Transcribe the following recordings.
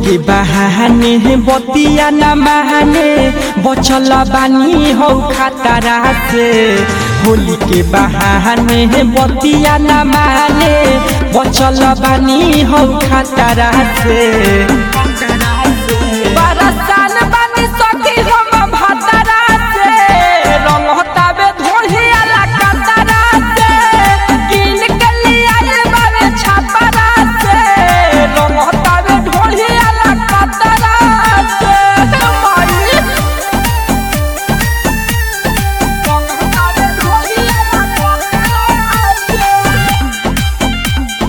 के बहाने बतिया न महाने बचल बानी हो खतरा से होली के बहाने बतिया न माने बचल बानी हो खतरा से बरसान बानी सखी हम भतरा से रंग हताबे धोहिया ला कतरा से किन के लिया बाबे छापरा से रंग हताबे धोहिया ला कतरा से माई रंग हताबे धोहिया ला कतरा से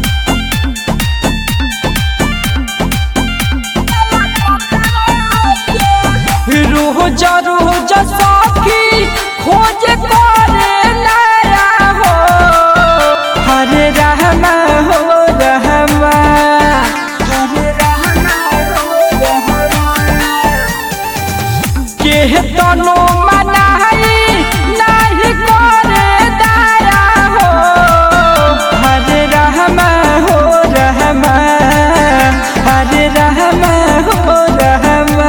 रोज रोज सखी खोज करे नया हो हरे रहमा हो रहमा हरे रहमा हो रहमा के तनो मनाई नहीं करे दया हो हरे रहमा हो रहमा हरे रहमा हो रहमा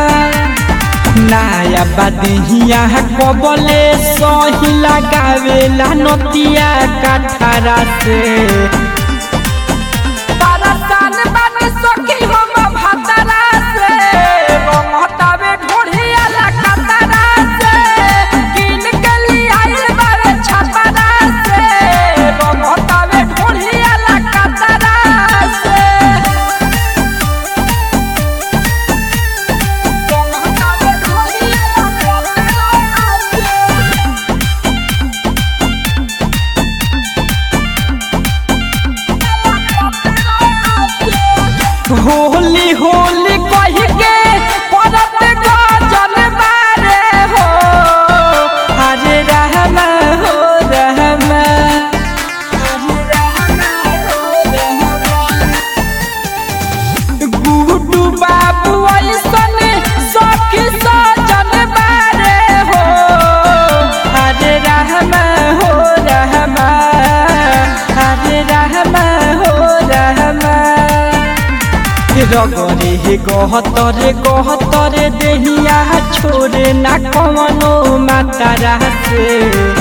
नाया बदिया कबले सही लगावेला नतिया कठारा से परसान बानी सखी हम भतरा से रंगतावे ढोढ़िया ला कतरा से किन के लिया बारे छपरा से रंगतावे ढोढ़िया ला कतरा से रंगतावे ढोढ़िया ला कतरा से होली होली कह के परत गजल बारे हो हरे रहमा हो रहमा हरे रहमा हो रहमा गुड्डू बाबू ऐसन सखी सजन बारे हो हरे रहमा हो रहमा हरे रहमा हो रहमा रगरे हे गहतरे गहतरे देहिया छोरे ना कवनो मातारा से